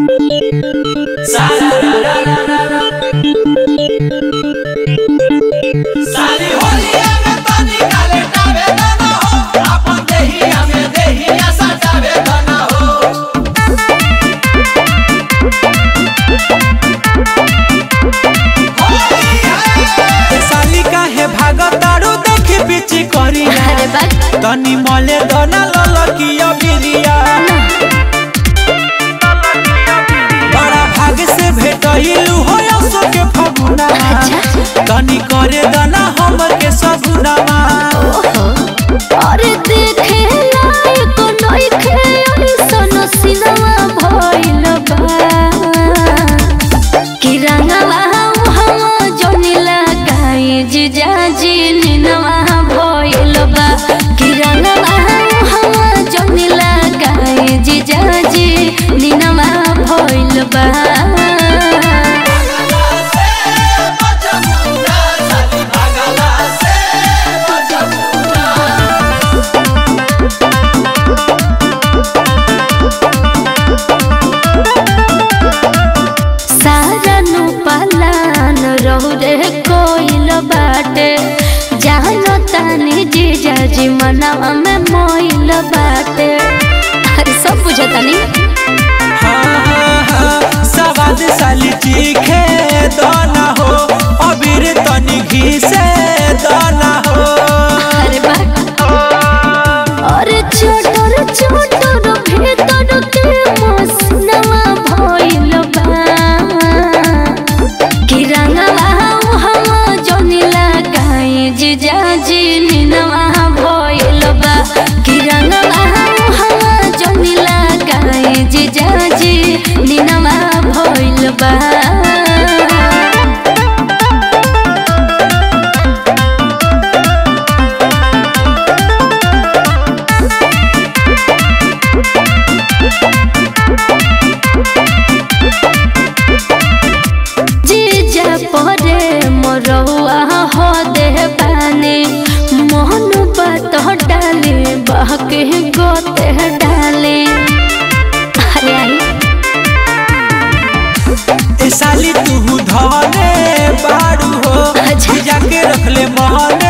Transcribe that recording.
सारी होलिया में तनी काले टावे दाना हो आपन देहिया में देहिया सजावे दाना हो साली काहे भागतारू देखी पीछे करी अरे बा तनी मले दना ललकिया बिरिया बड़ा भाग से भेटइलू हो असो के फगुना तनी करे दना हमर के सगुनामा अरे देखे लायक नइखे ऐसन सिनेमा भइल बा कि रंगवा हम जोनी लगाई जीजा जी निनवा भइल बा कि रंगवा हम जोनी लगाई जीजा जी निनवा भइल बा से बचमुना साली भागला से बचमुना सारा नु पलान रहु रे कोइल बाटे जानो तानी जीजा जी मनवा में मोइल बाटे अरे सब बुझतानी हाँ, हाँ, हाँ, सवाद साली चीखे दना हो अबीर तनी घी से दना हो अरे बा अरे छोटर छोटर भीतर के मसनवा भइल बा कि रंगवा हम जोनी लगाई जीजा जी निनवा भइल बा कि रंगवा हम जोनी लगाई जीजा जी निनवा भइल बा जीजा परे मोरौआ हो दे बानी मोहन बात डाले बहके गोते डाले अरे आई ए साली तू धने बाड़ू हो अच्छा। जाके रखले महल